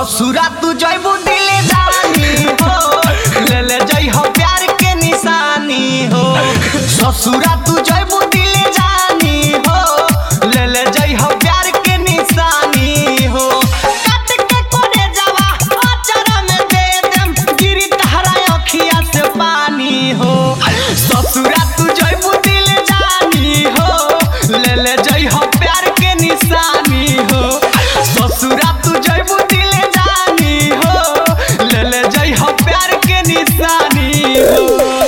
ससुरा तू जइबू दिले जानी हो ले ले जई हो प्यार के निशानी हो ससुरा तू जइबू दिले जानी हो ले ले जई हो प्यार के निशानी हो काट के कोने जावा अचरा में दे देम गिरी तहरा अखिया से पानी हो ससुरा तू जइबू दिले जानी हो ले ले जई हो प्यार के निशानी हो ससुरा तू जइबू दिले जानी हो ले ले जई हो प्यार के निशानी हो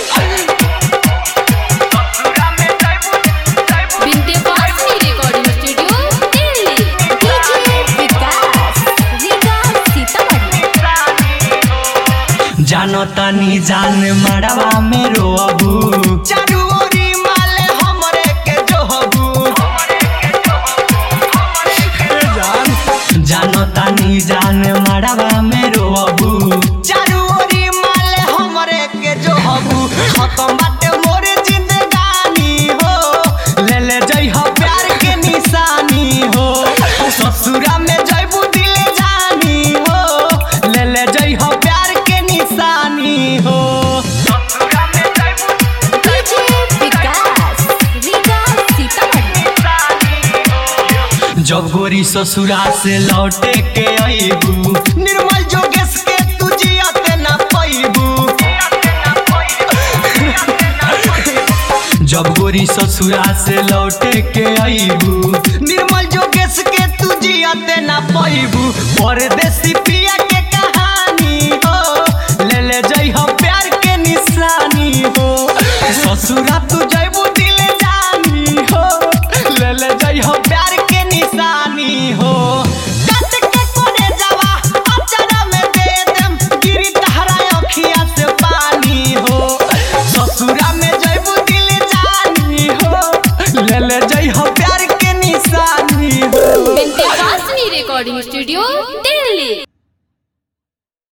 ससुरा में जइबू जइबू Vindhyavasini recording studio Delhi DJ Vikas Vikas Sitamarhi जानो तनी जान मड़वा में रोबू चारू ओरी माले हमरे के जोहबू जानो तनी जान मड़वा में रोबू चारू ओरी माले हमरे के जोहबू खत्म बाटे मोर जिंदगानी हो ले ले जई हो प्यार के निशानी हो ससुरा में जइबू दिले जानी हो ले ले जई हो प्यार के निशानी हो ससुरा में जइबू डीजे विकास विकास सीतामढ़ी जब गोरी ससुरा से लौटे के अइबू निर्मल जोगेश के तू जियते ना पैबू जब गोरी ससुरा से लौटे के अइबू निर्मल जोगेश के तू जियते ना पैबू परदेसी पिया के कहानी हो ले ले जई हो प्यार के निशानी हो ससुरा तू जइबू दिले जानी हो ले ले जई हो प्यार के निशानी हो काट के कोने जावा अचरा में दे देम गिरी तहरा अखिया से पानी हो ससुरा में जइबू दिले जानी हो ले ले जई हो प्यार के निशानी हो विंध्यवासिनी रिकॉर्डिंग स्टूडियो दिल्ली